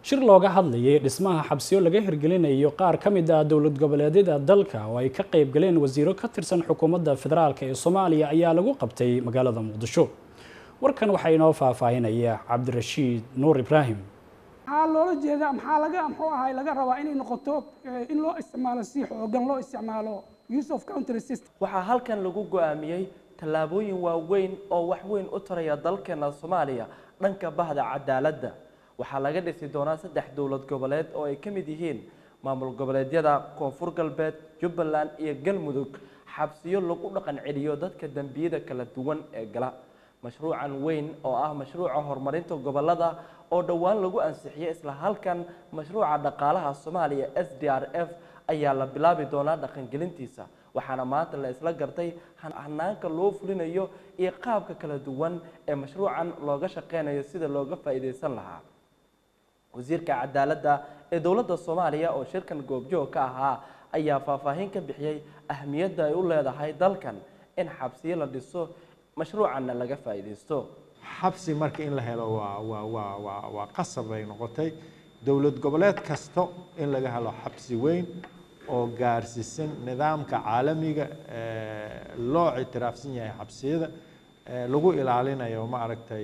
shir looga hadlayay dhismaha xabsiyo laga hirgelinayo qaar ka mid ah dowlad goboleedyada dalka oo ay ka qayb galeen wasiiro ka tirsan xukuumadda federaalk ee soomaaliya ayaa lagu qabtay magaalada muqdisho warkan waxaa inoo faahfaahinaya cabdirashiid nuur ibraahim maxaa loola jeedaa maxaa laga muxuu ahay laga rabaa inay noqoto in loo isticmaalo si xoogan loo isticmaalo use of country system waxaa halkan lagu go-aamiyey tallaabooyin waaweyn oo wax weyn u taraya dalkeena soomaaliya dhanka bahda cadaaladda waxaa laga dhisi doonaa saddex dowlad goboleed oo ay ka mid yihiin maamul goboleedyada koonfur galbeed jubbaland iyo galmudug xabsiyo lagu dhaqan celiyo dadka dembiyada kala duwan ee gala mashruucan weyn oo ah mashruuca horumarinta gobolada oo dhowaan lagu ansixiyey isla halkan mashruuca dhaqaalaha soomaaliya s d r f ayaa la bilaabi doonaa dhaqangelintiisa waxaana maanta la isla gartay hanaanka loo fulinayo iyo qaabka kala duwan ee mashruucan looga shaqeynayo sida looga faa'iideysan lahaa wasiirka cadaaladda ee dowladda soomaaliya oo shirkan goobjoog ka ahaa ayaa faahfaahin ka bixiyey ahmiyadda ay u leedahay dalkan in xabsiyo la dhiso mashruucanna laga faa'iideysto xabsi marka in la helo waa waa waa waa waa qasab bay noqotay dowlad goboleed kasta in laga helo xabsi weyn oo gaarsiisan nidaamka caalamiga loo ictiraafsan yahay xabsiyada lagu ilaalinayo ma aragtay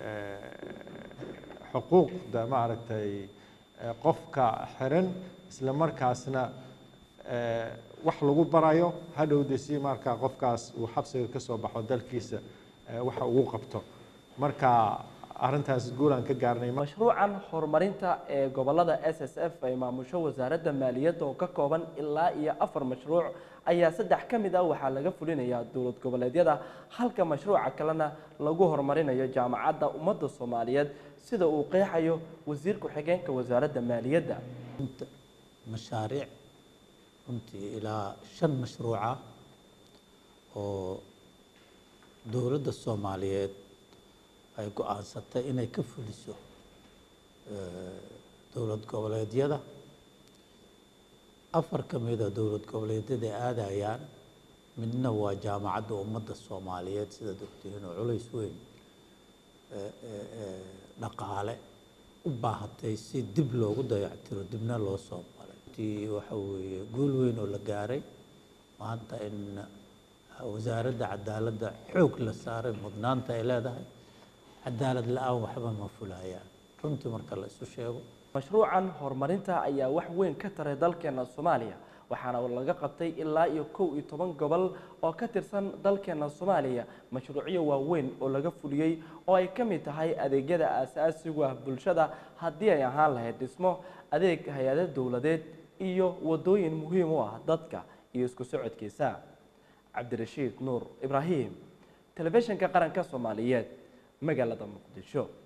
xuquuqda ma aragtay qofka xiran isla markaasna wax lagu barayo hadhowda si markaa qofkaas uu xabsiga ka soo baxo dalkiisa waxa ugu qabto marka arrintaas guulaan ka gaarnay mashruucan horumarinta ee gobolada s s f ay maamusho wasaaradda maaliyadda oo ka kooban ilaa iyo afar mashruuc ayaa saddex ka mid ah waxaa laga fulinayaa dowlad goboleedyada halka mashruuca kalena lagu horumarinayo jaamacadda ummadda soomaaliyeed sida uu qeexayo wasiir ku-xigeenka wasaaradda maaliyadda mashaariic runtii ilaa shan mashruuca oo dowladda soomaaliyeed ay go-aansatay inay ka fuliso dowlad goboleedyada afar ka mida dowlad goboleedyada aadayaan midna waa jaamacadda ummadda soomaaliyeed sidaad ogtihiin oo culays weyn dhaqaale u baahatay si dib loogu dayactiro dibna loo soo maray ti waxa weeye guul weyn oo la gaaray maanta in wasaaradda cadaaladda xoog la saaray mudnaanta ay leedahay cadaalad la-aan waxba ma fulayaan runtii marka la isu sheego mashruucan horumarinta ayaa wax weyn ka taray dalkeena soomaaliya waxaana laga qabtay ilaa iyo kow iyo toban gobol oo ka tirsan dalkeena soomaaliya mashruucyo waaweyn oo laga fuliyey oo ay ka mid tahay adeegyada aasaasigu ah bulshada haddii ay ahaan lahayd dhismo adeeg hay-ado dowladeed iyo wadooyin muhiim u ah dadka iyo isku socodkiisa cabdirashiid nuur ibraahim telefishinka qaranka soomaaliyeed magaalada muqdisho